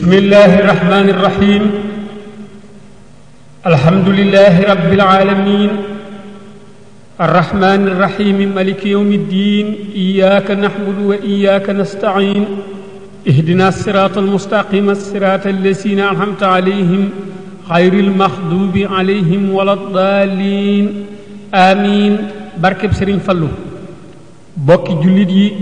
بسم الله الرحمن الرحيم الحمد لله رب العالمين الرحمن الرحيم ملك يوم الدين إياك نحمد وإياك نستعين اهدنا الصراط المستقيم الصراط الذين أنعمت عليهم غير المغضوب عليهم ولا الضالين آمين barkeb Sëriñ Fallu bokki jullit yi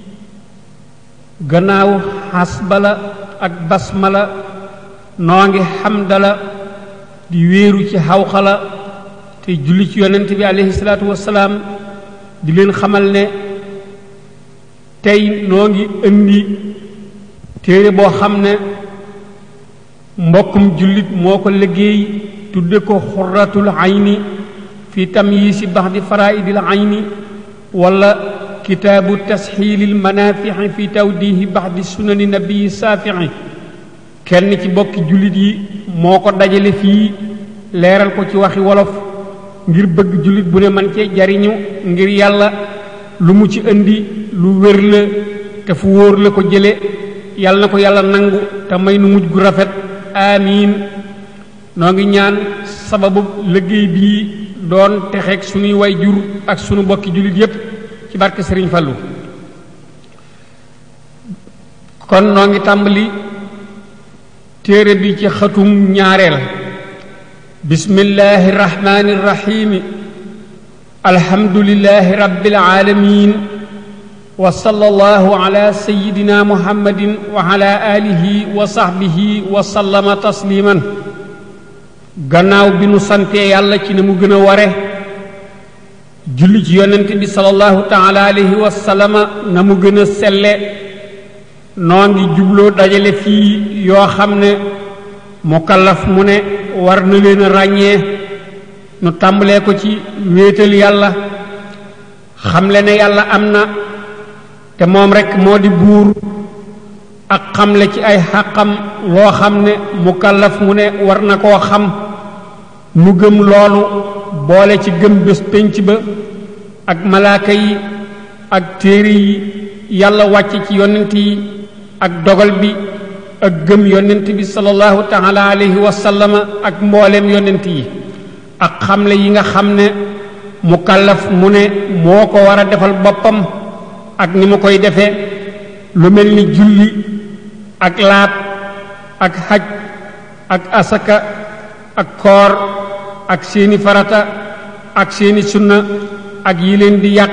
gannaaw xasbala ak basmala noo ngi xamdala di wéeru ci xawxala te julli ci yonent bi aleyhi salaatu wasalaam di leen xamal ne tey noo ngi indi téere boo xam ne mbokkum jullit moo ko liggéey tudde ko xurratul ayni fi tamyiisi baxdi faraidil ayni wala kitaabu tasxiilil manafixi fi tawdihi baxdi sunani nabii saafixi kenn ci bokki jullit yi moo ko dajale fii leeral ko ci waxi wolof ngir bëgg jullit bu ne man cee jariñu ngir yàlla lu mu ci indi lu wér la te fu wóor la ko jële yàlla na ko yàlla nangu te may nu mujj gu rafet amiin noo ngi ñaan sababu liggéey bii doon texeeg sunuy way jur ak sunu bokki jullit yépp ci barke Sëriñ Fallu kon noo ngi tàmbali téere bi ci xatum ñaareel bismillahi irrahmani irrahimi alhamdulilahi rabbil alamin wa sallallahu ala sayidina muhammadin wa ala alihi wa sahbihi wa sallama tasliman gannaaw bi nu santee yàlla ci ne mu gën a ware julli ci yonent bi sallallahu taala alayhi wa sallama na mu gën a selle noo ngi jubloo dajale fii yoo xam ne mukallaf mu ne war na leen a ràññee nu tàmbalee ko ci wéetal yàlla xamle ne yàlla am na te moom rekk moo di buur ak xamle ci ay xàqam loo xam ne mukallaf mu ne war na koo xam mu gëm loolu boole ci gëm bés pénc ba ak malaaka yi ak téere yi yàlla wàcc ci yonent yi ak dogal bi ak gëm yonent bi sallallahu taala alayhi wa sallama ak mbooleem yonent yi ak xamle yi nga xam ne mukallaf mu ne moo ko war a defal boppam ak ni mu koy defee lu mel ni julli ak laab ak xaj ak asaka ak koor ak seeni farata ak seeni sunna ak yi leen di yàq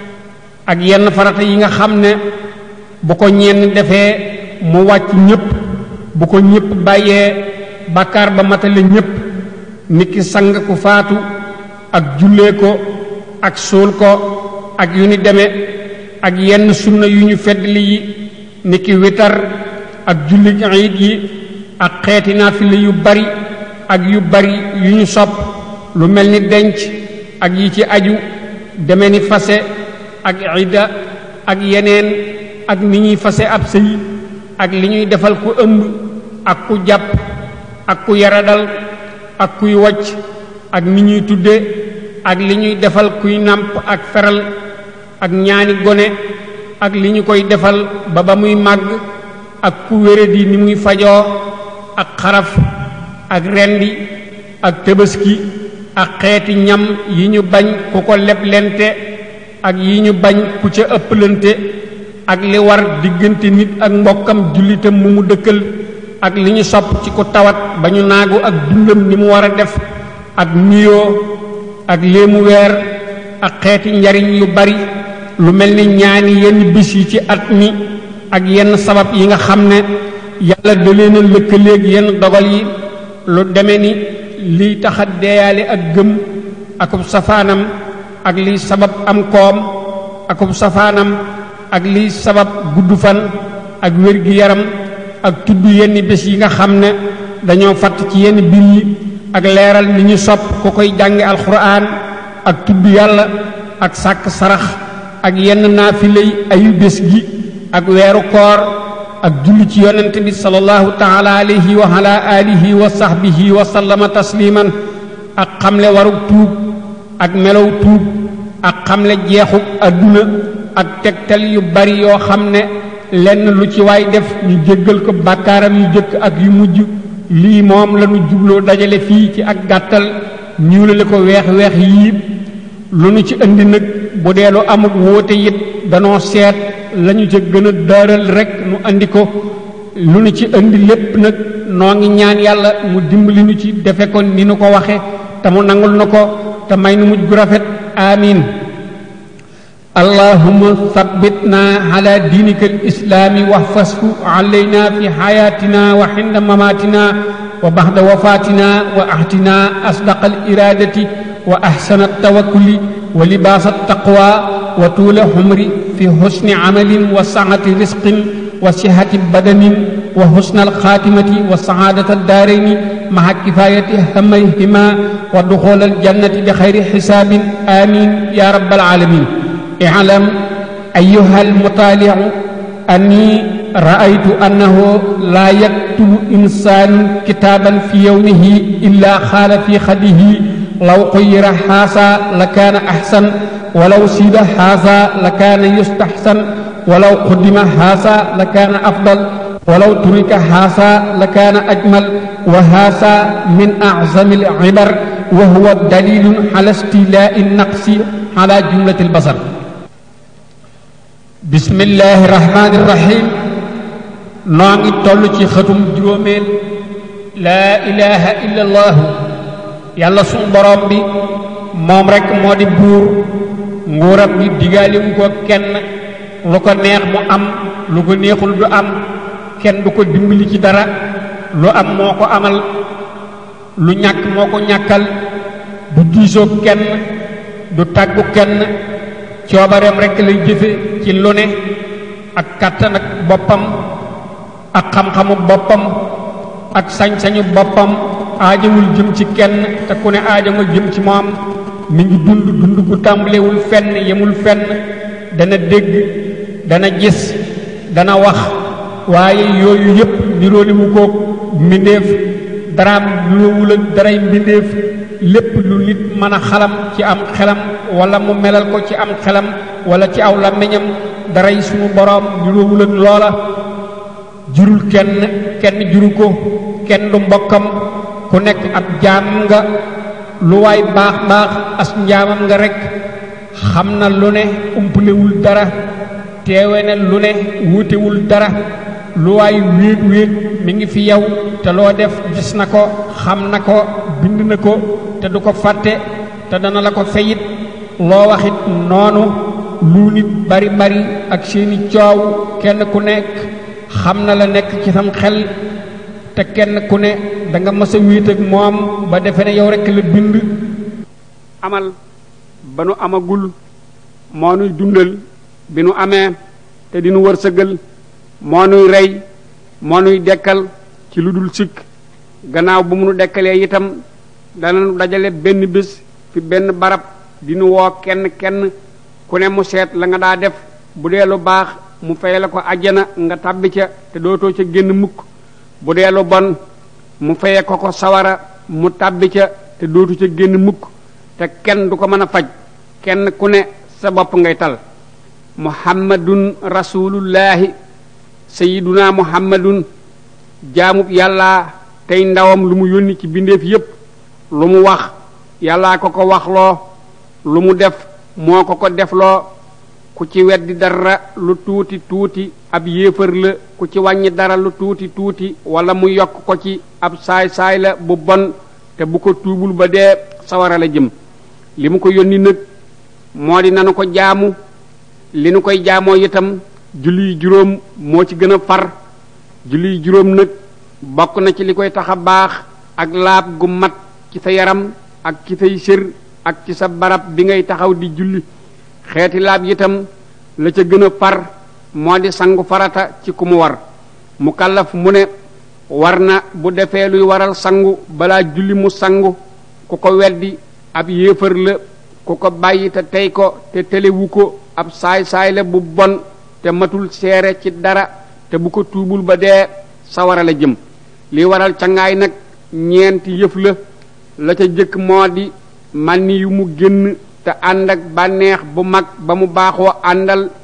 ak yenn farata yi nga xam ne bu ko ñenn defee mu wàcc ñépp bu ko ñépp bàyyee bàkkaar ba matale ñépp niki sang ku faatu ak jullee ko ak suul ko ak yu ni deme ak yenn sunna yu ñu feddli yi niki witar ak julli iid yi ak xeeti naafila yu bari ak yu bari yu ñu sopp lu mel ni denc ak yi ci aju deme ni fase ak idda ak yeneen ak ni ñuy fase ab sëy ak li ñuy defal ku ëmb ak ku jàpp ak ku yaradal ak kuy wacc ak ni ñuy tudde ak li ñuy defal kuy nàmp ak feral ak ñaani gone ak li ñu koy defal ba ba muy màgg ak ku wéradi ni muy fajoo ak xaraf ak rendi ak tëbaski ak xeeti ñam yi ñu bañ ku ko leblente ak yi ñu bañ ku ca ëpplante ak li war diggante nit ak mbokkam jullitam mu mu dëkkal ak li ñu sopp ci ku tawat ba ñu naagu ak dundam ni mu war a def ak nuyoo ak léemu weer ak xeeti njariñ yu bari lu mel ni ñaani yenn bis yi ci at mi ak yenn sabab yi nga xam ne yàlla da leen a lëkkaleeg yenn dogal yi lu deme ni liy taxa deeyaale ak gëm akub safaanam ak liy sabab am koom akub safaanam ak liy sabab gudd fan ak wér-gi-yaram ak tudd yenn bés yi nga xam ne dañoo fatt ci yenn biir yi ak leeral ni ñu sopp ku koy jànge alxuraan ak tudd yàlla ak sàkk sarax ak yenn naafilay ayu bés gi ak weeru koor ak julli ci yonent bi sallallahu taala alayhi wa ala alihi wa sahbihi wa sallama tasliman ak xamle warug tuub ak melow tuub ak xamle jeexuk adduna ak tegtal yu bari yoo xam ne lenn lu ci waay def ñu jéggal ko bàkkaaram yu jëkk ak yu mujj lii moom lañu jubloo dajale fii ci ak gàttal ñuulale ko weex weex yii lu nu ci indi nag bu dee lu amul wóote it danoo seet lañu ca gën a daaral rek nu andi ko lu nu ci indi lépp nag noo ngi ñaan yàlla mu dimbali nu ci defe ko ni nu ko waxe te mu nangul na ko te may nu mujj gu rafet amin allahumma thabbitna ala diinika alislaami wahfashu alayna fi hayatina wa hinda mamatina wa ba'da wafatina wa ahtina asdaqa aliradati wa ahsana altawakkuli wa libaasa altaqwa wa tuula humri fi husni amalin wa saati risqin wa sihati badanin wa husna alxaatimati wa saadata addaarayni maha kifayati hamayhima wa duxul aljannati bi xayri xisaabin amin ya rabbal alamin اعلم أيها المطالع أني رأيت أنه لا يكتب إنسان كتابا في يومه إلا خال في خده لو خير هذا لكان أحسن ولو سيب هذا لكان يستحسن ولو قدم هذا لكان أفضل ولو ترك هذا لكان أجمل وهذا من أعظم العبر وهو دليل على استيلاء النقص على جملة البصر bismillahi rahmaani rahim noo ngi toll ci xëtum juróomeel laa ilaha illa allahu yàlla suñ borom bi moom rekk moo di buur nguuram bi digaaliwu ko kenn lu ko neex mu am lu ko neexul du am kenn du ko dimbali ci dara lu am moo ko amal lu ñàkk moo ko ñàkkal du diisoo kenn du tàggu kenn coobareem rekk lay jëfe ci lu ne ak kàttan ak boppam ak xam-xamu boppam ak sañ-sañu boppam aajawul jëm ci kenn te ku ne aajama jëm ci moom mi ngi dund dund gu tàmbalewul fenn yemul fenn dana dégg dana gis dana wax waaye yooyu yépp nirooliwu ko mbindéef daraam niroowul ak daray mbindéef lépp lu nit mën a xalam ci am xelam wala mu melal ko ci am xelam wala ci aw làmmiñam daray suñu boroom niroowul ak loola jurul kenn kenn juru ko kenn du mbokkam ku nekk ab jaam nga lu waay baax baax as njaamam nga rekk xam na lu ne umpalewul dara teewe na lu ne wuutewul dara lu waay wéet wéet mi ngi fi yow te loo def gis na ko xam na ko bind na ko te du ko fàtte te dana la ko feyit loo waxit noonu lu nit bari bari ak seeni coow kenn ku nekk xam na la nekk ci sam xel te kenn ku ne da nga mës a wéet ak moom ba defe ne yow rekk la bind amal ba nu amagul moo nuy dundal bi nu amee te di nu wërsëgal moo nuy rey moo nuy dekkal ci lu dul sikk gannaaw bu mu nu dekkalee itam dana nu dajale benn bés fi benn barab di nu woo kenn kenn ku ne mu seet la nga daa def bu dee lu baax mu fay la ko àjjana nga tàbbi ca te dootoo ca génn mukk bu dee lu bon mu faye ko ko sawara mu tàbbi ca te dootu ca génn mukk te kenn du ko mën a faj kenn ku ne sa bopp ngay tal muhammadun rasulullahi sayiduna muhammadun jaamub yàlla tey ndawam lu mu yónni ci bindeef yépp lu mu wax yàllaa ko ko waxloo lu mu def moo ko ko defloo ku ci weddi dara lu tuuti tuuti ab yéefar la ku ci wàññi dara lu tuuti tuuti wala mu yokk ko ci ab saay-saay la bu bon te bu ko tuubul ba dee sawara la jëm li mu ko yónni nag moo di nanu ko jaamu li nu koy jaamoo itam julli juróom moo ci gën a far julli juróom nag bokk na ci li koy tax a baax ak laab gu mat ci sa yaram ak ci say sër ak ci sa barab bi ngay taxaw di julli xeeti laab itam la ca gën a far moo di sangu farata ci ku mu war mu kallaf mu ne war na bu defee luy waral sangu balaa julli mu sangu ku ko weddi ab yéefar la ku ko bàyyi te tey ko te telewu ko ab saay-saay la bu bon te matul seere ci dara te bu ko tuubul ba dee sawara la jëm li waral cangaay nag ñeenti yëf la la ca jëkk moo di mànni yu mu génn te ànd ak bànneex bu mag ba mu baaxoo àndal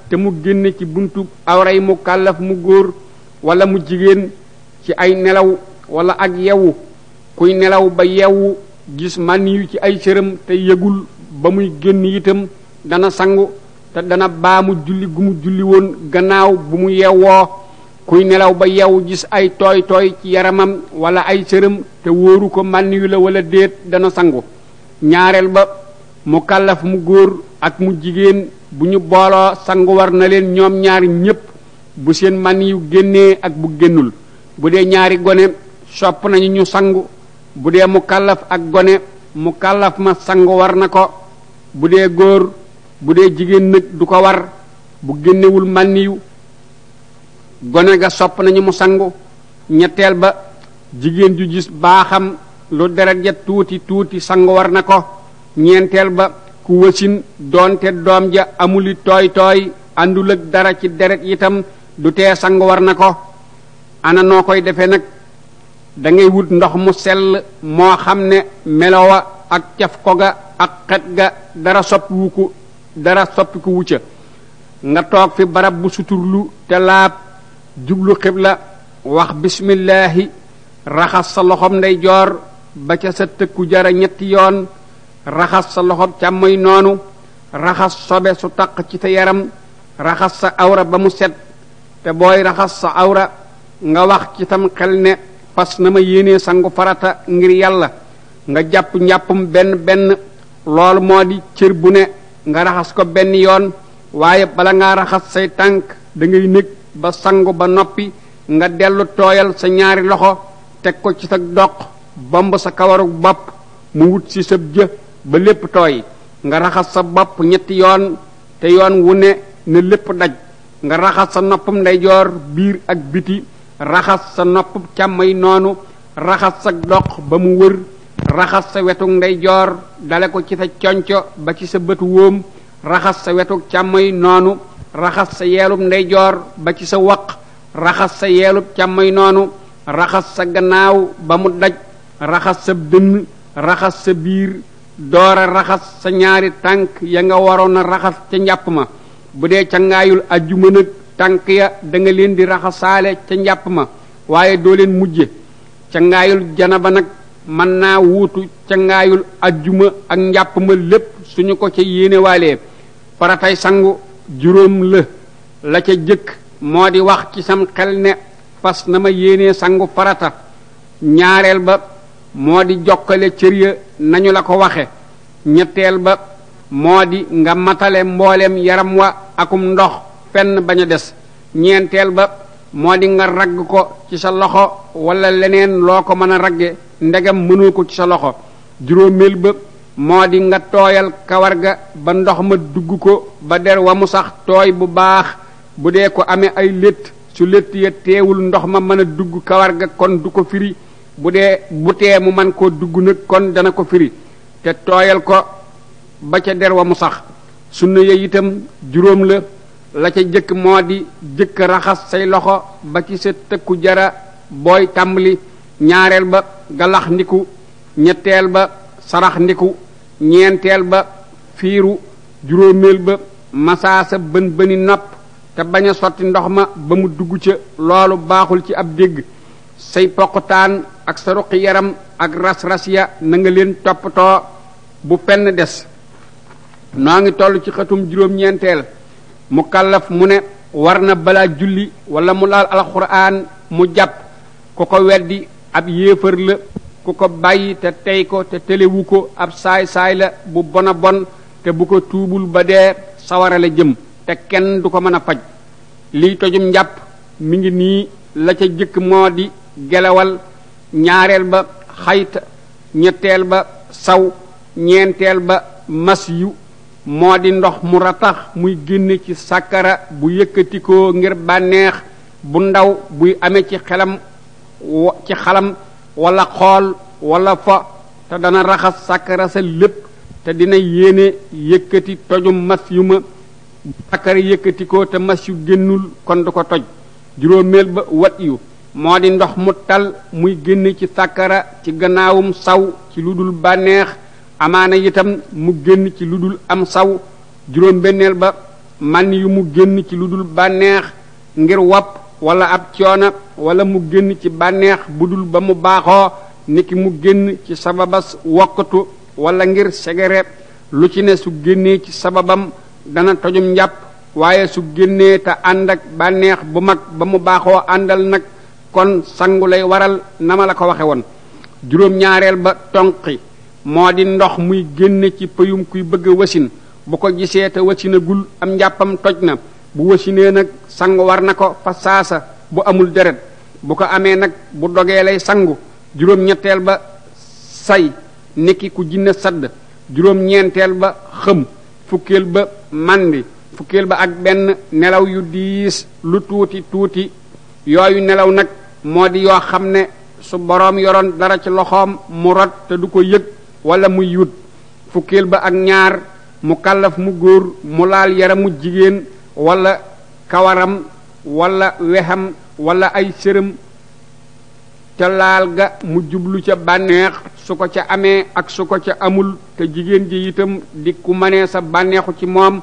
te mu génne ci buntu awray mu kàllaf mu góor wala mu jigéen ci ay nelaw wala ak yewu kuy nelaw ba yewu gis man yu ci ay cëram te yëgul ba muy génn itam dana sangu te dana baamu julli gu mu julli woon gannaaw bu mu yewwoo kuy nelaw ba yewu gis ay tooy tooy ci yaramam wala ay cëram te wóoru ko man yu la wala déet dana sangu ñaareel ba mu kàllaf mu góor ak mu jigéen bu ñu booloo sangu war na leen ñoom ñaari ñépp bu seen man yu génnee ak bu génnul bu dee ñaari gone sopp nañu ñu sangu bu dee mu kàllaf ak gone mu kàllaf ma sangu war na ko bu dee góor bu dee jigéen nag du ko war bu génnewul mànniyu gone ga sopp nañu mu sangu ñetteel ba jigéen ju gis baaxam lu deret ja tuuti tuuti sangu war na ko ñeenteel ba ku wasin doonte doom ja amuli tooy tooy àndul ak dara ci deret itam du tee sangu war na ko ana noo koy defee nag da ngay wut ndox mu sell moo xam ne melowa ak caf ko ga ak xet ga dara soppiwu ko dara soppiku wucca nga toog fi barab bu suturlu te laab jublu xibla wax bismillaahi raxas sa loxom ndeyjoor ba ca sa tëkku jara ñetti yoon raxas sa loxom càmmoy noonu raxas sobe su taq ci sa yaram raxas sa awra ba mu set te booy raxas sa awra nga wax ci tam xel ne fas na ma yéenee sangu farata ngir yàlla nga jàpp njàppum benn benn loolu moo di cër bu ne nga raxas ko benn yoon waaye bala ngaa raxas say tànk da ngay nekk ba sangu ba noppi nga dellu tooyal sa ñaari loxo teg ko ci sa doq bomb sa kawaru bopp mu wut ci sa jë ba lépp tooy nga raxas sa bopp ñetti yoon te yoon wu ne na lépp daj nga raxas sa noppam ndeyjoor biir ak biti raxas sa nopp càmmay noonu raxas sa doq ba mu wër raxas sa wetu ndeyjoor dale ko ci sa conco ba ci sa bëtu wóom raxas sa wetu càmmay noonu raxas sa yeelub ndeyjoor ba ci sa waq raxas sa yeelub càmmay noonu raxas sa gannaaw ba mu daj raxas sa dënn raxas sa biir doora raxas sa ñaari tànk ya nga waroon a raxas ca njàpp ma bu dee ca ngaayul ajjuma nag tànk ya da nga leen di raxasaale ca njàpp ma waaye doo leen mujje ca ngaayul janaba nag mën naa wuutu ca ngaayul ajjuma ak njàpp ma lépp suñu ko ca yéenewaalee faratay sangu juróom la la ca jëkk moo di wax ci sam xel ne fas na ma yéenee sangu farata ñaareel ba moo di jokkale cër ya nañu la ko waxe ñetteel ba moo di nga matale mbooleem yaram wa akum ndox fenn bañ a des ñeenteel ba moo di nga ragg ko ci sa loxo wala leneen loo ko mën a ragge ndegam mënoo ko ci sa loxo juróomeel ba moo di nga tooyal kawar ga ba ndox ma dugg ko ba der wa mu sax tooy bu baax bu dee ko amee ay létt su létt ya teewul ndox ma mën a dugg kawar ga kon du ko firi bu dee bu tee mu man koo dugg nag kon dana ko firi te tooyal ko ba ca der wa mu sax sunna ya itam juróom la la ca jëkk moo di jëkk raxas say loxo ba ci sa tëkku jara booy tàmbali ñaareel ba galax ndiku ñetteel ba sarax ndiku ñeenteel ba fiiru juróomeel ba masaa sa bën bëni nopp te bañ a sotti ndox ma ba mu dugg ca loolu baaxul ci ab dégg say poqutaan ak sa ruqi yaram ak ras-ras ya na nga leen toppatoo bu fenn des noo ngi toll ci xëtum juróom-ñeenteel mu kallaf mu ne war na balaa julli wala mu laal alxuraan mu jàpp ku ko weddi ab yéefar la ku ko bàyyi te tey ko te telewu ko ab saay-saay la bu bona bon te bu ko tuubul ba dee sawara la jëm te kenn du ko mën a faj liy tojum njàpp mi ngi nii la ca jëkk moo di gelawal ñaareel ba xayta ñetteel ba saw ñeenteel ba mas yu moo di ndox mu ratax muy génne ci sàkkara bu yëkkatikoo ngir bànneex bu ndaw buy amee ci xelam ci xalam wala xool wala fo te dana raxas sàkkara sa lépp te dina yéene yëkkati tojum mas yu ma sàkkara yëkkatikoo te mas yu génnul kon du ko toj juróomeel ba wat yu moo di ndox mu tal muy génn ci sàkkara ci gannaawum saw ci lu dul bànneex amaana itam mu génn ci lu dul am saw juróom benneel ba man yu mu génn ci lu dul bànneex ngir wopp wala ab coona wala mu génn ci bànneex bu dul ba mu baaxoo niki mu génn ci sababas wokkatu wala ngir segere lu ci ne su génnee ci sababam dana tojum njàpp waaye su génnee te ànd ak bànneex bu mag ba mu baaxoo àndal nag kon sangu lay waral na ma la ko waxe woon juróom-ñaareel ba tonqi moo di ndox muy génne ci pëyum kuy bëgg a wasin bu ko gisee te wasinagul am njàppam toj na bu wasinee nag sangu war na ko fa saasa bu amul deret bu ko amee nag bu dogee lay sangu juróom-ñetteel ba say niki ku jinne sadd juróom-ñeenteel ba xëm fukkeel ba mandi fukkeel ba ak benn nelaw yu diis lu tuuti tuuti yooyu nelaw nag moo di yoo xam ne su boroom yoroon dara ci loxoom mu rot te du ko yëg wala muy yut fukkeel ba ak ñaar mu kàllaf mu góor mu laal yaramu jigéen wala kawaram wala wexam wala ay sërëm ca laal ga mu jublu ca bànneex su ko ca amee ak su ko ca amul te jigéen ji itam di ku mënee sa bànneexu ci moom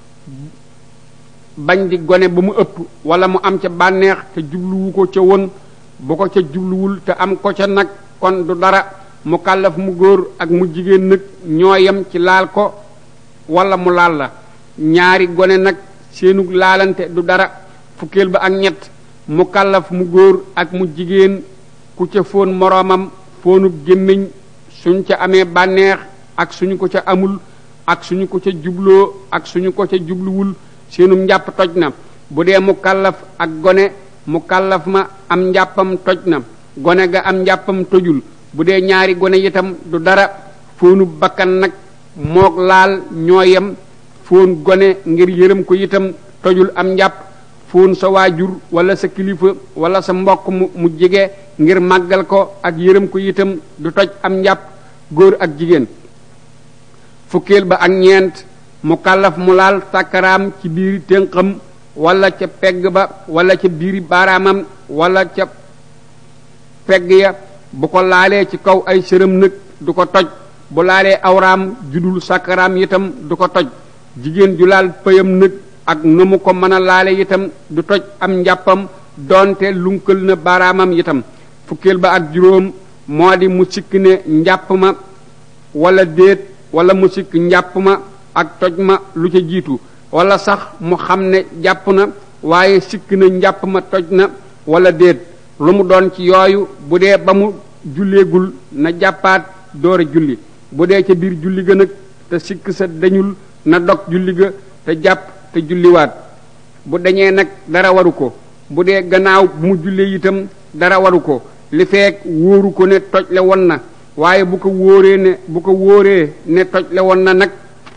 bañ di gone ba mu ëpp wala mu am ca bànneex te jubluwu ko ca woon bu ko ca jubluwul te am ko ca nag kon du dara mu kàllaf mu góor ak mu jigéen nag ñoo yem ci laal ko wala mu laal la ñaari gone nag seenug laalante du dara fukkeel ba ak ñett mu kàllaf mu góor ak mu jigéen ku ca foon moroomam foonub gémmiñ suñ ca amee bànneex ak suñu ko ca amul ak suñu ko ca jubloo ak suñu ko ca jubluwul seenum njàpp toj na bu dee mu kàllaf ak gone mu kàllaf ma am njàppam toj na gone ga am njàppam tojul bu dee ñaari gone itam du dara foonu bakkan nag moog laal ñoo yem foon gone ngir yërëm ko itam tojul am njàpp foon sa waajur wala sa kilifa wala sa mbokk mu mu jege ngir màggal ko ak yërëm ko itam du toj am njàpp góor ak jigéen fukkeel ba ak ñeent mu kàllaf mu laal sàkkaraam ci biiri ténqam wala ca pegg ba wala ca biiri baaraamam wala ca pegg ya bu ko laalee ci kaw ay sërëm nag du ko toj bu laalee awraam judul sàkkaraam itam du ko toj jigéen ju laal pëyam nag ak na mu ko mën a laale itam du toj am njàppam doonte lunkal na baaraamam itam fukkeel ba ak juróom moo di mu sikk ne njàpp ma wala déet wala mu sikk njàpp ma ak toj ma lu ca jiitu wala sax mu xam ne jàpp na waaye sikk na njàpp ma toj na wala déet lu mu doon ci yooyu bu dee ba mu julleegul na jàppaat door a julli bu dee ca biir julli ga nag te sikk sa dañul na dog julli ga te jàpp te julliwaat bu dañee nag dara waru ko bu dee gannaaw bu mu jullee itam dara waru ko li feek wóoru ko ne toj le won na waaye bu ko wóoree ne bu ko wóoree ne toj le won na nag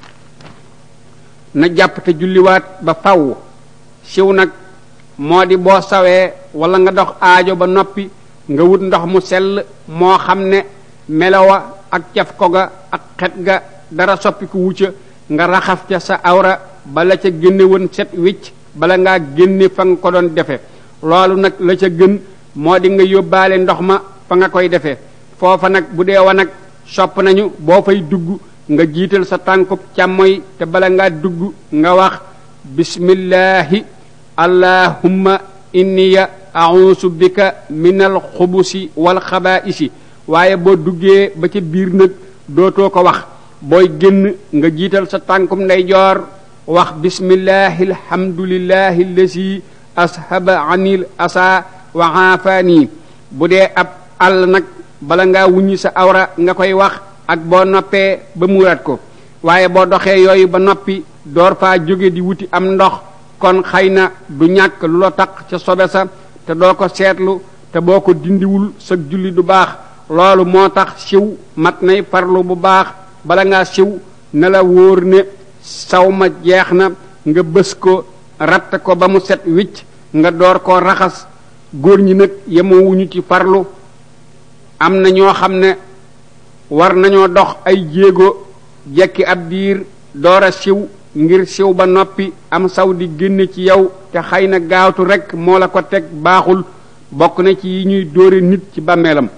na jàpp te julliwaat ba faw siw nag moo di boo sawee wala nga dox aajo ba noppi nga wut ndox mu sell moo xam ne melowa ak caf ko ga ak xet ga dara soppi ko wucca nga raxas ca sa awra bala ca génne woon set wicc bala ngaa génne fa nga ko doon defe loolu nag la ca gën moo di nga yóbbaale ndox ma fa nga koy defee foofa nag bu dee wa nag sopp nañu boo fay dugg nga jiital sa tànkub càmmoy te bala ngaa dugg nga wax bismillahi allahumma inniya a'uusu bika min al xubusi wal xabaa'isi waaye boo duggee ba ca biir nag dootoo ko wax booy génn nga jiital sa tànkum ndeyjoor wax bismillahi alhamdulillahi allasi ashaba anil asa wa aafaani bu dee ab àll nag bala ngaa wuññi sa awra nga koy wax ak boo noppee ba muuraat ko waaye boo doxee yooyu ba noppi door faa jóge di wuti am ndox kon xëy na du ñàkk lu la taq ca sobe sa te doo ko seetlu te boo ko dindiwul sa julli du baax loolu moo tax siw mat nay farlu bu baax bala ngaa siw na la wóor ne saw ma jeex na nga bës ko ratt ko ba mu set wicc nga door koo raxas góor ñi nag yemowuñu ci farlu am na ñoo xam ne war nañoo dox ay jéego jekki ab diir door a siw ngir siw ba noppi am saw di génne ci yow te xëy na gaawtu rekk moo la ko teg baaxul bokk na ci yi ñuy dóore nit ci bàmmeelam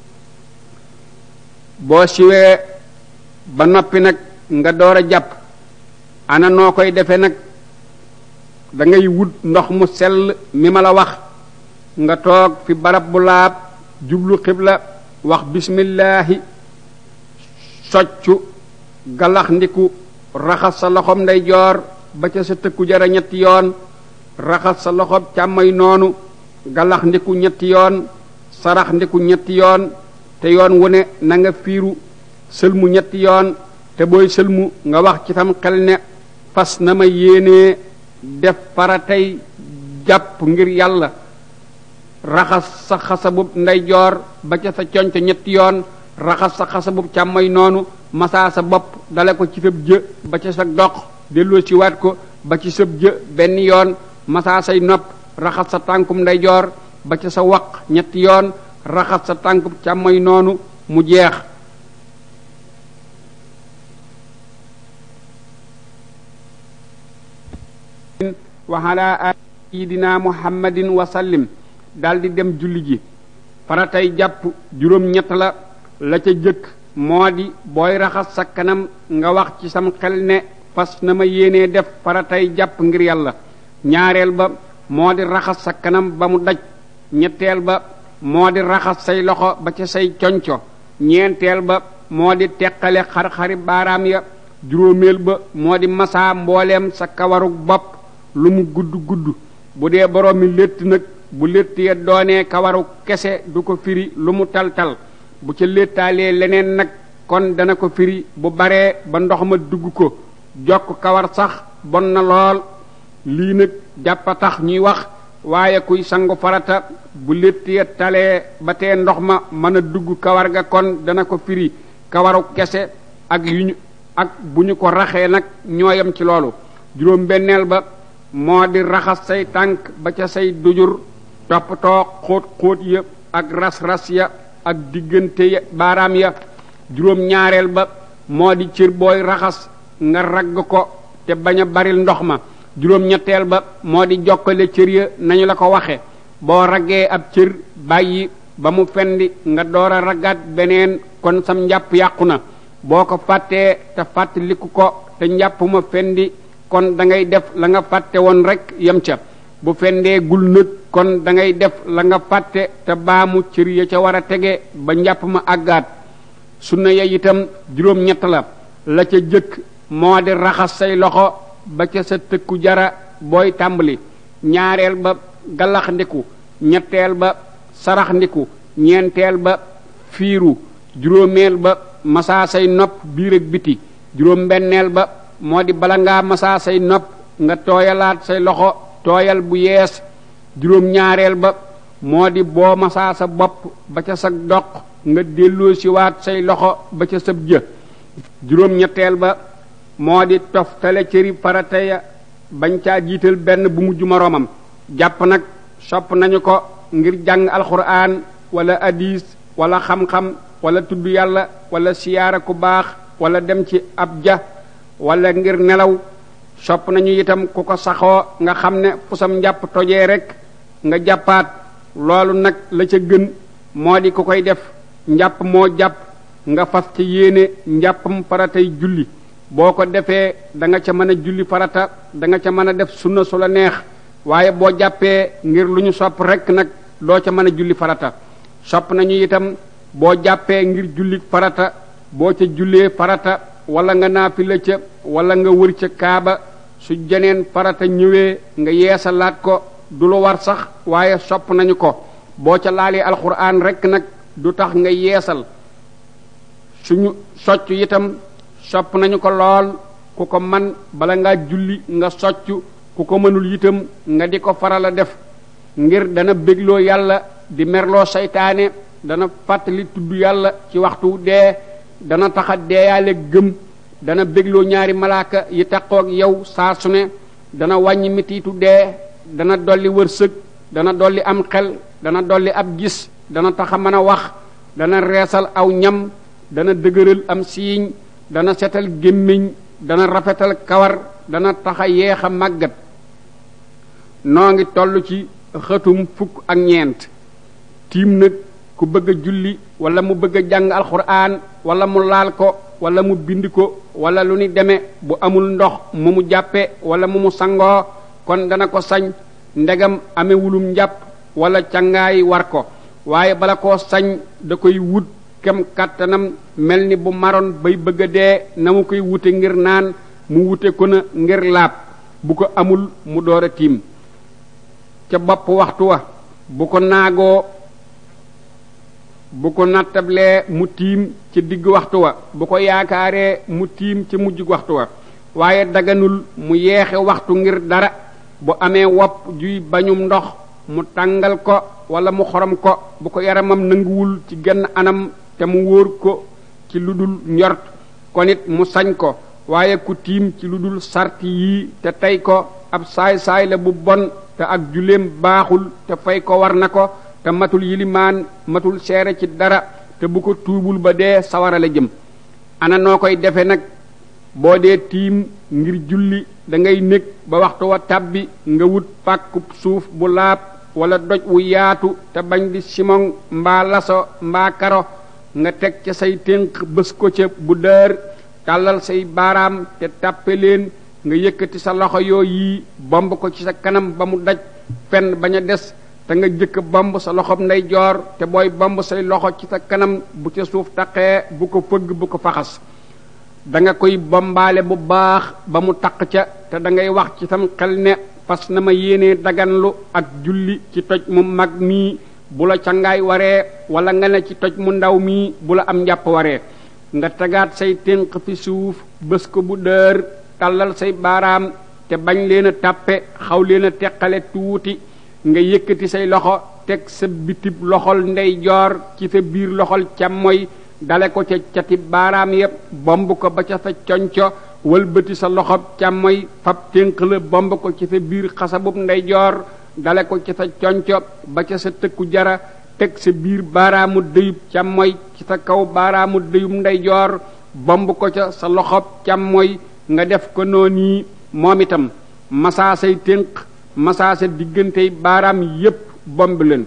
boo siwee ba noppi nag nga door a jàpp ana noo koy defe nag da ngay wut ndox mu sell mi ma la wax nga toog fi barab bu laab jublu xibla wax bismillaahi soccu galax ndiku raxas sa loxob ndeyjoor ba ca sa tëkku jara ñetti yoon raxas sa loxob càmmoy noonu galax ndiku ñetti yoon sarax ndiku ñetti yoon te yoon wu ne na nga fiiru sëlmu ñetti yoon te booy sëlmu nga wax ci tam xel ne fas na ma yéenee def faratay jàpp ngir yàlla raxas sa xasabub ndeyjoor ba ca sa conc ñetti yoon raxas sa xasabub càmmoy noonu masaa sa bopp dale ko ci sab jë ba ca sa dox delloo ci waat ko ba ci sab jë benn yoon masaa say nopp raxas sa tànkum ndeyjoor ba ca sa waq ñetti yoon raxas sa tànkub càmmoy noonu mu jeex wa ala sayidina muhammadin wa sallim daldi dem julli ji faratay jàpp juróom ñett la la ca jëkk moo di booy raxas sa kanam nga wax ci sam xel ne fas na ma yéenee def faratay jàpp ngir yàlla ñaareel ba moo di raxas sa kanam ba mu daj ñetteel ba moo di raxas say loxo ba ca say conco ñeenteel ba moo di teqale xar-xari baaraam ya juróomeel ba moo di masaa mbooleem sa kawaru bopp lu mu gudd gudd bu dee borom mi létt nag bu létt ya doonee kawaru kese du ko firi lu mu tal-tal bu ca léttaalee leneen nag kon dana ko firi bu baree ba ndox ma dugg ko jokk kawar sax bon na lool lii nag jàppa tax ñuy wax waaye kuy sangu farata bu létt ya talee ba tee ndox ma mën a dugg kawar ga kon dana ko firi kawaru kese ak yu ñu ak bu ñu ko raxee nag ñooyam ci loolu juróom benneel ba moo di raxas say tànk ba ca say dujur toppatoo xóot xóot ya ak ras-ras ya ak diggante ya baaraam ya juróom ñaareel ba moo di cër booy raxas nga ragg ko te bañ a baril ndox ma juróom ñetteel ba moo di jokkale cër ya nañu la ko waxe boo raggee ab cër bàyyi ba mu fendi nga door a raggaat beneen kon sam njàpp yàqu na boo ko fàttee te fàttaliku ko te njàpp ma fendi kon da ngay def la nga fàtte woon rek yem ca bu fendee gul nag kon da ngay def la nga fàtte te baamu cër ya ca war a tege ba njàpp ma àggaat sunna ya itam juróom ñett la la ca jëkk moo di raxas say loxo ba ca sa tëkku jara booy tàmbali ñaareel ba galax ndiku ñetteel ba sarax ndiku ñeenteel ba fiiru juróomeel ba masaa say nopp biir ak biti juróom benneel ba moo di bala ngaa masaa say nopp nga tooyalaat say loxo tooyal bu yees juróom ñaareel ba moo di boo masaa sa bopp ba ca sa doq nga delloo siwaat say loxo ba ca sab jë juróom ñetteel ba moo di toftale cëri farata ya bañ caa jiital benn bu mujj moroomam jàpp nag sopp nañu ko ngir jàng alxuraan wala hadis wala xam-xam wala tudd yàlla wala siyaara ku baax wala dem ci ab ja wala ngir nelaw sopp nañu itam ku ko saxoo nga xam ne fu sam njàpp tojee rek nga jàppaat loolu nag la ca gën moo di ku koy def njàpp moo jàpp nga fas ci yéene njàppam faratay julli boo ko defee da nga ca mën a julli farata da nga ca mën a def sunna su la neex waaye boo jàppee ngir lu ñu sopp rek nag doo ca mën a julli farata sopp nañu itam boo jàppee ngir julli farata boo ca jullee farata wala nga naafila ca wala nga wër ca kaaba su jeneen farata ñëwee nga yeesalaat ko du lu war sax waaye sopp nañu ko boo ca laalee alxuraan rek nag du tax nga yeesal suñu socc itam sopp nañu ko lool ku ko man bala ngaa julli nga socc ku ko mënul itam nga di ko faral a def ngir dana bégloo yàlla di merloo seytaane dana fàttali tudd yàlla ci waxtu dee dana taxa deeyaale gëm dana bégloo ñaari malaaka yi taqoog yow saa su ne dana wàññi mitiitu dee dana dolli wërsëg dana dolli am xel dana dolli ab gis dana taxa mën a wax dana reesal aw ñam dana dëgëral am siiñ dana setal gémmiñ dana rafetal kawar dana taxa yeex a màggat noo ngi toll ci xëtum fukk ak ñeent tiim nag ku bëgg a julli wala mu bëgg a jàng alxuraan wala mu laal ko wala mu bind ko wala lu ni demee bu amul ndox mu mu jàppe wala mu mu sangoo kon dana ko sañ ndegam amewulum njàpp wala cangaay war ko waaye bala koo sañ da koy wut kem kàttanam mel ni bu maroon bay bëgg a dee na mu koy wute ngir naan mu wute ko na ngir laab bu ko amul mu door a tiim ca bopp waxtu wa bu ko naagoo bu ko nattablee mu tiim ci digg waxtu wa bu ko yaakaaree mu tiim ci mujj waxtu wa waaye daganul mu yeexe waxtu ngir dara bu amee wopp juy bañum ndox mu tàngal ko wala mu xorom ko bu ko yaramam nanguwul ci genn anam te mu wóor ko ci lu dul njort kon it mu sañ ko waaye ku tiim ci lu dul sarti yii te tey ko ab saay-saay la bu bon te ak julleem baaxul te fay ko war na ko te matul yilimaan matul seere ci dara te bu ko tuubul ba dee sawara la jëm ana noo koy defe nag boo dee tiim ngir julli da ngay nekk ba waxtu wa tàbbi nga wut pàkkub suuf bu laab wala doj wu yaatu te bañ di simon mbaa laso mbaa karo nga teg ca say ténq bés ko ca bu dër tàllal say baaraam te tàppe leen nga yëkkati sa loxo yoo yii bomb ko ci sa kanam ba mu daj fenn bañ a des te nga jëkk bomb sa loxob ndeyjoor te booy bomb say loxo ci sa kanam bu ca suuf taqee bu ko fëgg bu ko faxas da nga koy bombaale bu baax ba mu taq ca te da ngay wax ci sam xel ne fas na ma yéenee daganlu ak julli ci toj mu mag mii bu la cangaay waree wala nga ne ci toj mu ndaw mii bu la am njàpp waree nga tegaat say ténq fi suuf bés ko bu dër tàllal say baaraam te bañ leen a tàppe xaw leen a teqale tuuti nga yëkkati say loxo teg sa bitib loxol ndeyjoor ci sa biir loxol càmmoy dale ko ca cati baaraam yépp bomb ko ba ca sa conco wëlbati sa loxob càmmoy fab ténq la bomb ko ci sa biir xasabub ndeyjoor dale ko ci sa conco ba ca sa tëkku jara teg sa biir baaraamu dëyub càmmoy ci sa kaw baaraamu dëyub ndeyjoor bomb ko ca sa loxob càmmoy nga def ko noonu moom itam masaa say ténq masaa sa diggantey baaraam yépp bomb leen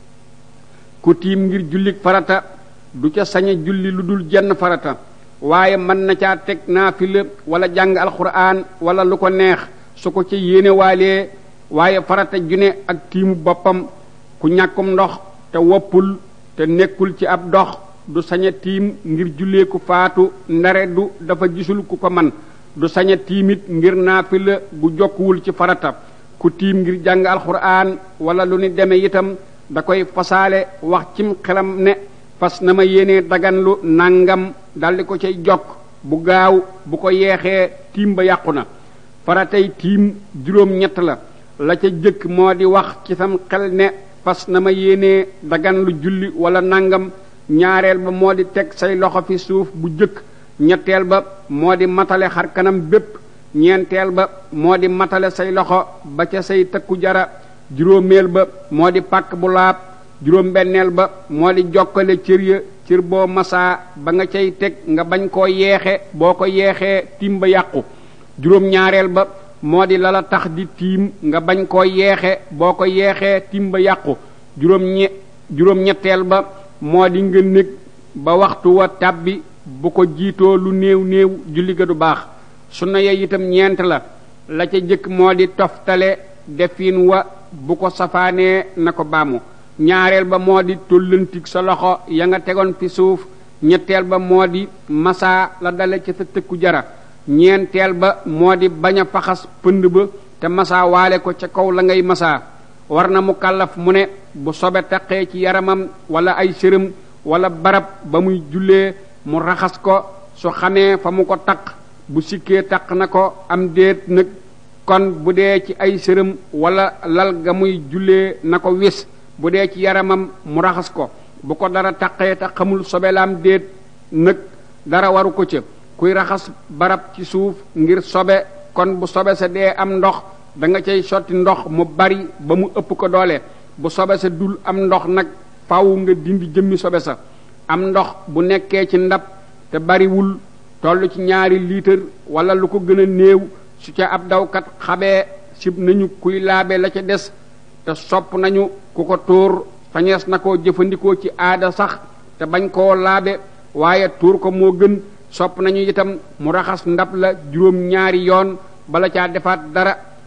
ku tiim ngir jullik farata du ca sañe julli lu dul jenn farata waaye mën na caa teg naafila wala jàng alxuraan wala lu ko neex su ko ca yéene waalee waaye farata june ak tiimu boppam ku ñàkkum ndox te woppul te nekkul ci ab dox du saña tiim ngir jullee ku faatu ndare du dafa gisul ku ko man du saña tiimit ngir naafila gu jokkuwul ci farata ku tiim ngir jàng alxuraan wala lu ni deme itam da koy fasaale wax cim xelam ne fas na ma yéene daganlu nangam daldi ko cay jokk bu gaaw bu ko yeexee tiim ba yàqu na faratay tiim juróom ñett la la ca jëkk moo di wax ci sam xel ne fas na ma yéene daganlu julli wala nangam ñaareel ba moo di teg say loxo fi suuf bu jëkk ñetteel ba moo di matale xar kanam bépp ñeenteel ba moo di matale say loxo ba ca say tëkku jara juróomeel ba moo di pàkk bu laab juróom benneel ba moo di jokkale cër ya cër boo masaa ba nga cay teg nga bañ koo yeexe boo ko yeexee tiim ba yàqu juróom ñaareel ba moo di lala tax di tiim nga bañ koo yeexe boo ko yeexee tiim ba yàqu juróom ñe juróom ñetteel ba moo di nga nekk ba waxtu wa tàbbi bu ko jiitoo lu néew néew julli ga du baax sunna ya itam ñeent la la ca jëkk moo di toftale defin wa bu ko safaanee na ko baamu ñaareel ba moo di tollantig sa loxo ya nga tegoon fi suuf ñetteel ba moo di masaa la dale ci sa tëkku jara ñeenteel ba moo di bañ a faxas pënd ba te masaa waale ko ca kaw la ngay masaa war na mu kàllaf mu ne bu sobe taqee ci yaramam wala ay sërëm wala barab ba muy jullee mu raxas ko su xamee fa mu ko taq bu sikkee taq na ko am déet nag kon bu dee ci ay sërëm wala lal ga muy jullee na ko wis bu dee ci yaramam mu raxas ko bu ko dara taqee te xamul sobelaam déet nag dara waru ko ca kuy raxas barab ci suuf ngir sobe kon bu sobe sa dee am ndox da nga cay sotti ndox mu bari ba mu ëpp ko doole bu sobe sa dul am ndox nag faw nga dindi jëmmi sobe sa am ndox bu nekkee ci ndab te bariwul toll ci ñaari liitar wala lu ko gën a néew su ca ab dawkat xabee sib nañu kuy laabe la ca des te sopp nañu ku ko tuur fañees na koo jëfandikoo ci aada sax te bañ koo laabe waaye tuur ko moo gën sopp nañu itam mu raxas ndab la juróom ñaari yoon bala caa defaat dara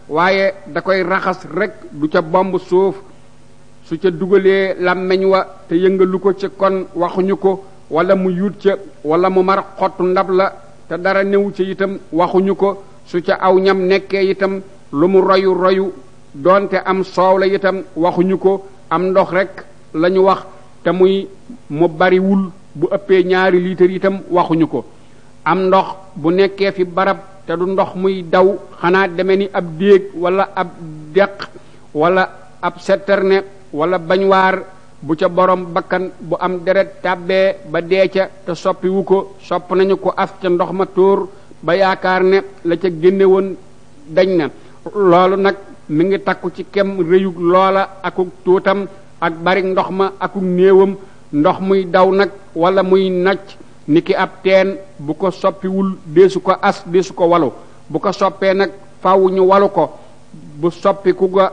waaye da koy raxas rek du ca bomb suuf su ca dugalee làmmeñ wa te yëngalu ko ca kon waxuñu ko wala mu yuut ca wala mu mar xottu ndab la te dara newu ca itam waxuñu ko su ca aw ñam nekkee itam lu mu royu royu doonte am soow la itam waxuñu ko am ndox rek lañu wax te muy mu bariwul bu ëppee ñaari litre itam waxuñu ko am ndox bu nekkee fi barab te du ndox muy daw xanaa deme ni ab déeg wala ab deq wala ab setterne wala bañwaar bu ca borom bakkan bu am deret tàbbee ba dee ca te soppiwu ko sopp nañu ko af ca ndox ma tóor ba yaakaar ne la ca génne woon dañ na loolu nag mi ngi takku ci kem rëyug loola akuk tuutam ak bari ndox ma akuk néewam ndox muy daw nag wala muy nacc niki ab teen bu ko soppiwul deesu ko as deesu ko walu bu ko soppee nag faw ñu walu ko bu soppiku ga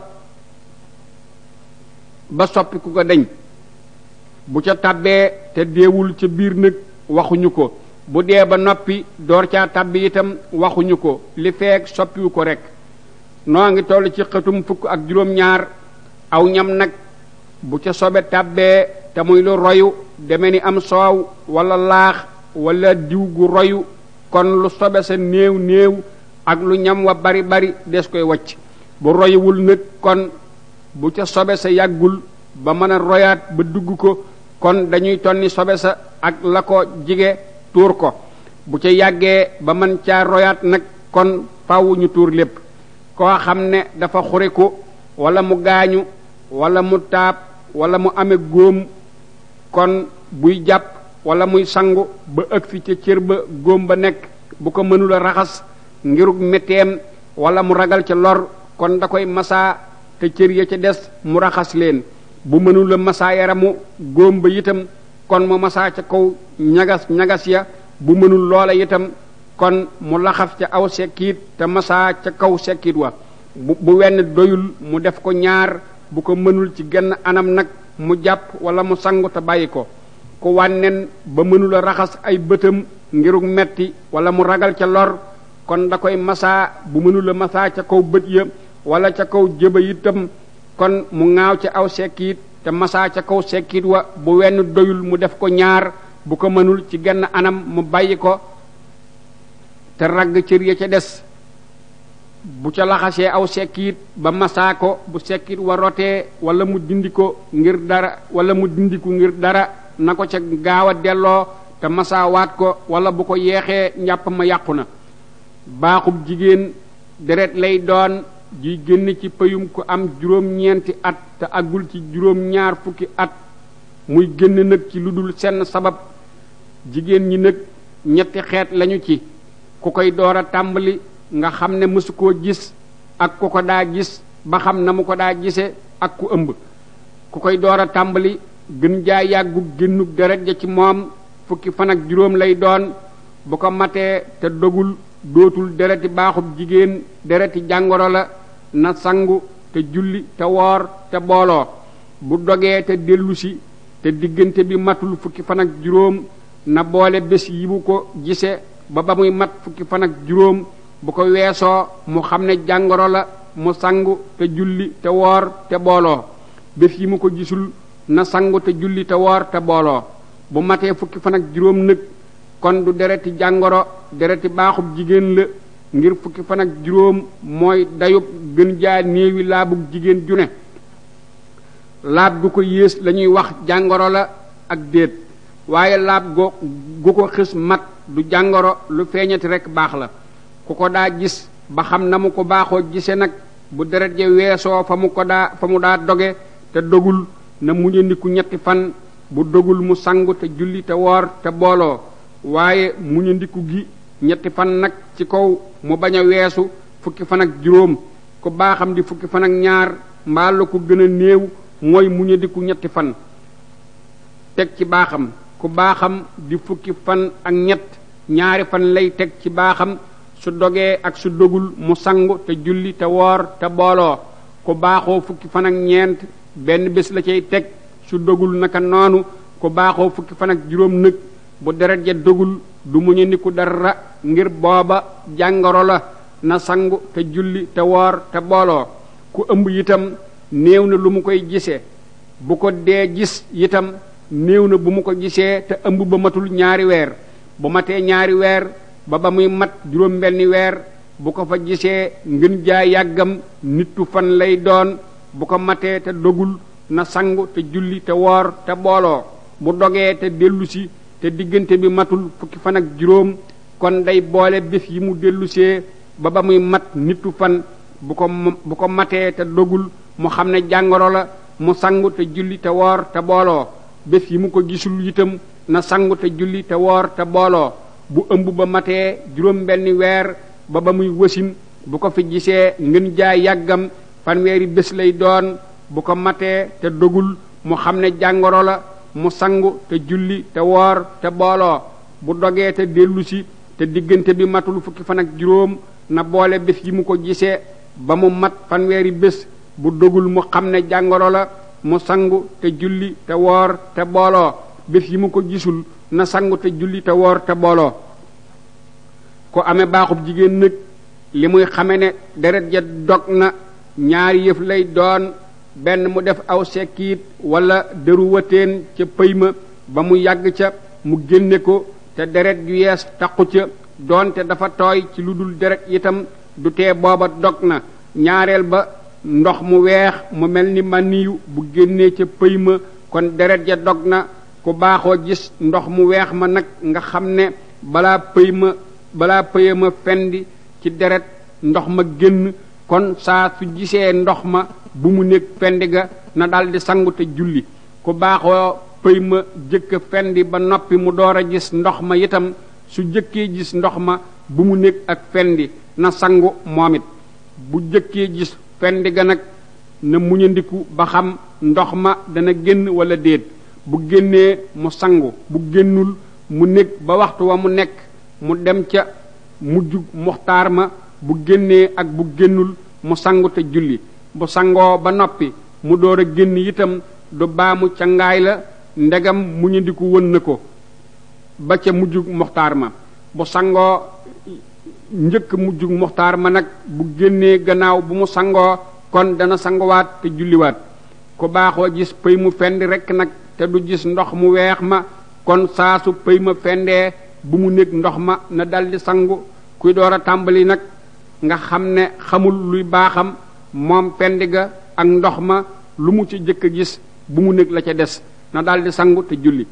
ba soppiku ga deñ bu ca tabbee te deewul ca biir nag waxuñu ko bu dee ba noppi door caa tabbi itam waxuñu ko li feek soppiwu ko rek noo ngi toll ci xëtum fukk ak juróom-ñaar aw ñam nag bu ca sobe tabbee te muy lu royu deme ni am soow wala laax wala diw gu royu kon lu sobe sa néew néew ak lu ñam wa bari bari des koy wacc bu royuwul nag kon bu ca sobe sa yàggul ba mën a royaat ba dugg ko kon dañuy tonni sobe sa ak la ko jige tuur ko bu ca yàggee ba mën caa royaat nag kon faw ñu tuur lépp koo xam ne dafa xuriku wala mu gaañu wala mu taab wala mu ame góom kon buy jàpp wala muy sangu ba ëg fi ca cër ba góom ba nekk bu ko mënula raxas ngirug metteem wala mu ragal ca lor kon da koy masaa te cër ya ca des mu raxas leen bu mënula masaa yaramu góom ba itam kon mu masaa ca kaw ñagas ñagas ya bu mënul loola itam kon mu laxaf ca aw sekkiit te masaa ca kaw sekkiit wa bu bu wenn doyul mu def ko ñaar bu ko mënul ci genn anam nag mu jàpp wala mu sangu te bàyyi ko ku wànnen ba mënula raxas ay bëtam ngirug metti wala mu ragal ca lor kon da koy masaa bu mënula masaa ca kaw bët ya wala ca kaw jëba itam kon mu ŋaaw ca aw sekkiit te masaa ca kaw sekkiit wa bu wenn doyul mu def ko ñaar bu ko mënul ci genn anam mu bàyyi ko te ragg cër ya ca des bu ca laxasee aw sekkiit ba masaa ko bu sekkiit wa rotee wala mu dindi ko ngir dara wala mu dindiku ngir dara na ko ca gaaw a delloo te masaawaat ko wala bu ko yeexee njàpp ma yàqu na baaxub jigéen deret lay doon ji génn ci payum ku am juróom-ñeenti at te agul ci juróom-ñaar fukki at muy génn nag ci lu dul senn sabab jigéen ñi nag ñetti xeet lañu ci ku koy door a tàmbali nga xam ne mësu koo gis ak ku ko daa gis ba xam na mu ko daa gise ak ku ëmb ku koy door a tàmbali gën jaa yàggu génnug deret ja ci moom fukki fan ak juróom lay doon bu ko matee te dogul dootul dereti baaxub jigéen dereti jàngoro la na sangu te julli te woor te booloo bu dogee te dellusi te diggante bi matul fukki fan ak juróom na boole bés yi bu ko gise ba ba muy mat fukki fan ak juróom bu ko weesoo mu xam ne jàngoro la mu sangu te julli te woor te booloo bés yi mu ko gisul na sangu te julli te woor te booloo bu matee fukki fan ak juróom nag kon du dereti jàngoro dereti baaxub jigéen la ngir fukki fan ak juróom mooy dayub gën jaa néewi laabug jigéen ju ne laab gu ko yées lañuy wax jàngoro la ak déet waaye laab go gu ko xis mat du jàngoro lu feeñati rekk baax la ku ko daa gis ba xam na mu ko baaxoo gise nag bu deret ja weesoo fa mu ko daa fa mu daa doge te dogul na muñandiku ñetti fan bu dogul mu sangu te julli te woor te booloo waaye muñandiku gi ñetti fan nag ci kaw mu bañ a weesu fukki fan ak juróom ku baaxam di fukki fan ak ñaar mbaa la ko gën a néew mooy muñandiku ñetti fan teg ci baaxam ku baaxam di fukki fan ak ñett ñaari fan lay teg ci baaxam su dogee ak su dogul mu sangu te julli te woor te booloo ku baaxoo fukki fan ak ñeent benn bés la cay teg su dogul naka noonu ku baaxoo fukki fan ak juróom nëg bu deret ja dogul du muñu niku dara ngir booba jàngoro la na sangu te julli te woor te booloo ku ëmb itam néew na lu mu koy gisee bu ko dee gis itam néew na bu mu ko gisee te ëmb ba matul ñaari weer bu matee ñaari weer ba ba muy mat juróom benni weer bu ko fa gisee ngën jaa yàggam nittu fan lay doon bu ko matee te dogul na sangu te julli te woor te booloo bu dogee te dellusi te diggante bi matul fukki fan ak juróom kon day boole bés yi mu dellusee ba ba muy mat nittu fan bu ko bu ko matee te dogul mu xam ne jàngoro la mu sangu te julli te woor te booloo bés yi mu ko gisul itam na sangu te julli te woor te booloo bu ëmb ba matee juróom benni weer ba ba muy wasin bu ko fi gisee ngën jaay yàggam fanweeri bés lay doon bu ko matee te dogul mu xam ne jàngoro la mu sangu te julli te woor te booloo bu dogee te dellusi te diggante bi matul fukki fan ak juróom na boole bés yi mu ko gisee ba mu mat fanweeri bés bu dogul mu xam ne jàngoro la mu sangu te julli te woor te booloo bés yi mu ko gisul na sangu te julli te woor te booloo ko amee baaxub jigéen nag li muy xame ne deret ja dog na ñaari yëf lay doon benn mu def aw sekkiit wala dëru wateen ca pëy ma ba mu yàgg ca mu génne ko te deret ju yees taqu ca doonte dafa tooy ci lu dul deret itam du tee booba dog na ñaareel ba ndox mu weex mu mel ni maniyu bu génnee ca pëy ma kon deret ja dog na ku baaxoo gis ndox mu weex ma nag nga xam ne balaa pëy ma balaa pëya ma fendi ci deret ndox ma génn kon saa su gisee ndox ma bu mu nekk fendi ga na daldi sangu te julli ku baaxoo pëy ma jëkk fendi ba noppi mu door a gis ndox ma itam su jëkkee gis ndox ma bu mu nekk ak fendi na sangu moom it bu jëkkee gis fendi ga nag na muñandiku ba xam ndox ma dana génn wala déet bu génnee mu sangu bu génnul mu nekk ba waxtu wa mu nekk mu dem ca mujj muxtaar ma bu génnee ak bu génnul mu sangu te julli bu sangoo ba noppi mu door a génn itam du baamu ca ngaay la ndegam muñandiku wën na ko ba ca mujj muxtaar ma bu sangoo njëkk mujj muxtaar ma nag bu génnee gannaaw bu mu sangoo kon dana sanguwaat te julliwaat ku baaxoo gis pëy mu fendi rekk nag te du gis ndox mu weex ma kon saasu pëy ma fendee bu mu nekk ndox ma na daldi sangu kuy door a tàmbali nag nga xam ne xamul luy baaxam moom fendi ga ak ndox ma lu mu ci jëkk a gis bu mu nekk la ca des na daldi sangu te julli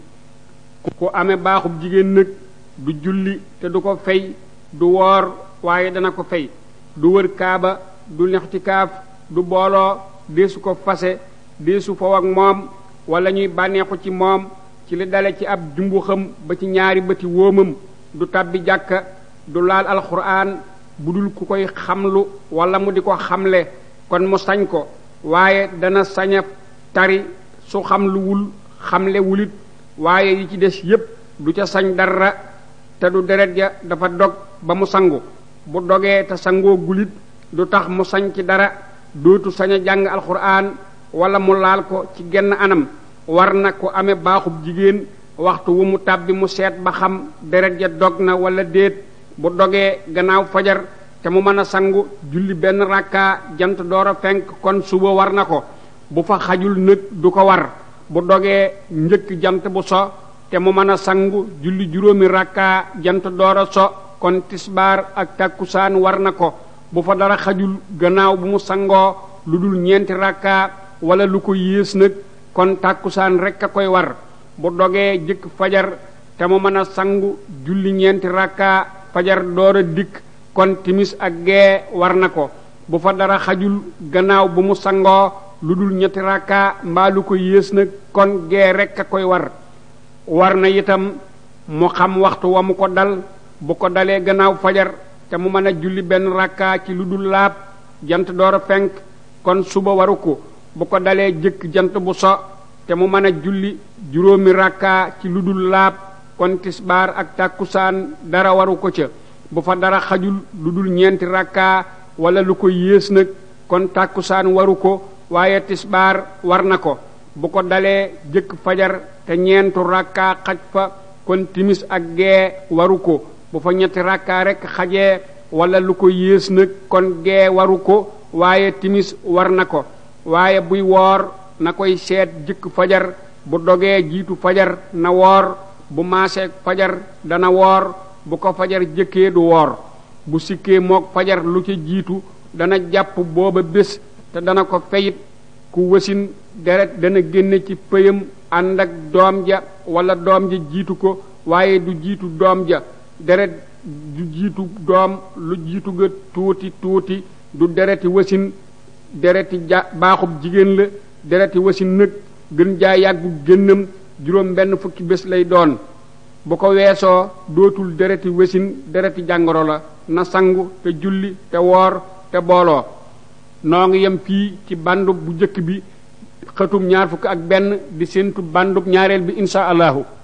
ku amee baaxub jigéen nag du julli te du ko fay du woor waaye dana ko fay du wër kaaba du nex ci kaaf du booloo deesu ko fase deesu foo ak moom wala ñuy bànneexu ci moom ci li dale ci ab jumbuxam ba ci ñaari bëti wóomam du tàbbi jàkka du laal alxuraan bu dul ku koy xamlu wala mu di ko xamle kon mu sañ ko waaye dana saña tari su xamluwul xamle wulit waaye yi ci des yépp du ca sañ dara te du deret ja dafa dog ba mu sangu bu dogee te sangoo gulit du tax mu sañ ci dara dootu sañ a jàng alxuraan wala mu laal ko ci genn anam war na ko amee baaxub jigéen waxtu wu mu tàbbi mu seet ba xam deret ja dog na wala déet bu dogee gannaaw fajar te mu mën a sangu julli benn rakka jant door a fenk kon suba war na ko bu fa xajul nag du ko war bu dogee njëkk jant bu so te mu mën a sangu julli juróomi rakka jant door a so kon tisbaar ak takkusaan war na ko bu fa dara xajul gannaaw bu mu sangoo lu dul ñeenti rakka wala lu ko yées nag kon tàkkusaan rekk a koy war bu dogee jëkk fajar te mu mën a sangu julli ñeenti rakka fajar door a dikk kon timis ak gee war na ko bu fa dara xajul gannaaw bu mu sangoo lu dul ñetti rakka mbaa lu ko yées nag kon gee rekk a koy war war na itam mu xam waxtu wa mu ko dal bu ko dalee gannaaw fajar te mu mën a julli benn rakka ci lu dul laab jant door a fenk kon suba waru ko bu ko dalee jëkk jant bu so te mu mën a julli juróomi rakka ci lu dul laab kon tisbaar ak tàkkusaan dara waru ko ca bu fa dara xajul lu dul ñeenti rakka wala lu ko yées nag kon tàkkusaan waru ko waaye tisbaar war na ko bu ko dalee jëkk fajar te ñeentu rakka xaj fa kon timis ak gee waru ko bu fa ñetti rakka rekk xajee wala lu ko yées nag kon gee waru ko waaye timis war na ko waaye buy woor na koy seet jëkk fajar bu dogee jiitu fajar na woor bu maaseeg fajar dana woor bu ko fajar jëkkee du woor bu sikkee mook fajar lu ca jiitu dana jàpp booba bés te dana ko feyit ku wasin deret dana génne ci pëyam ànd ak doom ja wala doom ja jiitu ko waaye du jiitu doom ja deret du jiitu doom lu jiitu ga tuuti tuuti du dereti wasin dereti ja baaxub jigéen la dereti wasin nag gën jaa yàggu génnam juróom benn fukki bés lay doon bu ko weesoo dootul dereti wasin dereti jàngoro la na sangu te julli te woor te booloo noo ngi yem fii ci bandub bu njëkk bi xëtum ñaar fukk ak benn di séentu bandub ñaareel bi insha allahu